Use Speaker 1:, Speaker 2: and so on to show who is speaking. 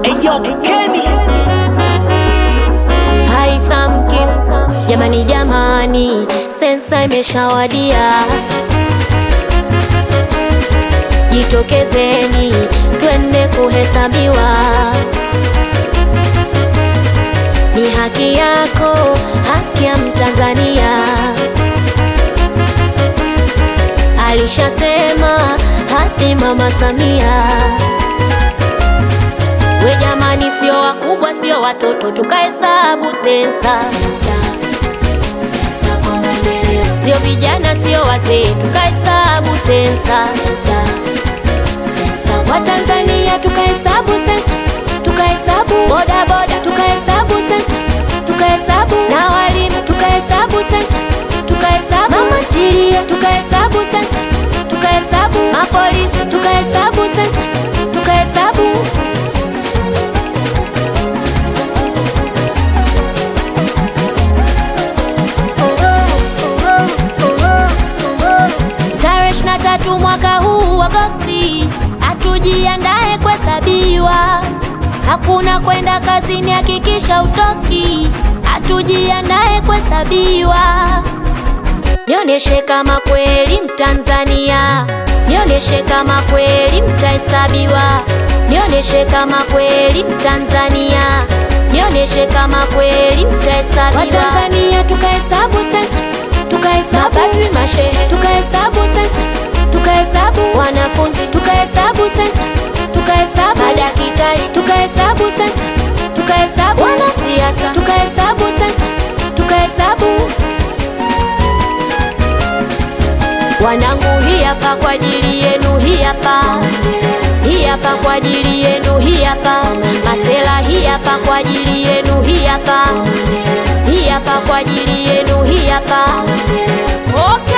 Speaker 1: Eyo Kenny
Speaker 2: Haitham Kim, jamani jamani, sensa imeshawadia, jitokezeni twende kuhesabiwa. Ni haki yako, haki ya Mtanzania. Alishasema hadi Mama Samia. We jamani, sio wakubwa, sio watoto, tukahesabu sensa. Sio vijana, sio wazee, tukahesabu sensa. Watanzania tukahesabu sensa, tukahesabu boda boda, tukahesabu sensa, tukahesabu na walimu, tukahesabu sensa, tukahesabu mama ntilie, tukahesabu sensa, tukahesabu mapolisi, tukahesabu sensa, tukahesabu Tarehe ishirini na tatu mwaka huu Agosti, hatujiandae kuhesabiwa. Hakuna kwenda kazini, hakikisha utoki. Hatujiandae kuhesabiwa. Nionyeshe kama kweli Mtanzania, nionyeshe kama kweli mtahesabiwa, nionyeshe kama kweli Mtanzania, nionyeshe kama kweli mtahesabiwa. Watanzania tukahesabu sasa, tukahesabu mapadri, mashehe, tukahesabu sasa, tukahesabu wanafunzi, tukahesabu sasa, tukahesabu madaktari, tukahesabu sasa, tukahesabu wanasiasa, tukahesabu sasa, tukahesabu Wanangu, hii hapa kwa ajili yenu, hii hapa, hii hapa kwa ajili yenu, hii hapa. Masela, hii hapa kwa ajili yenu, hii hapa, hii hapa kwa ajili yenu, hii hapa. Okay.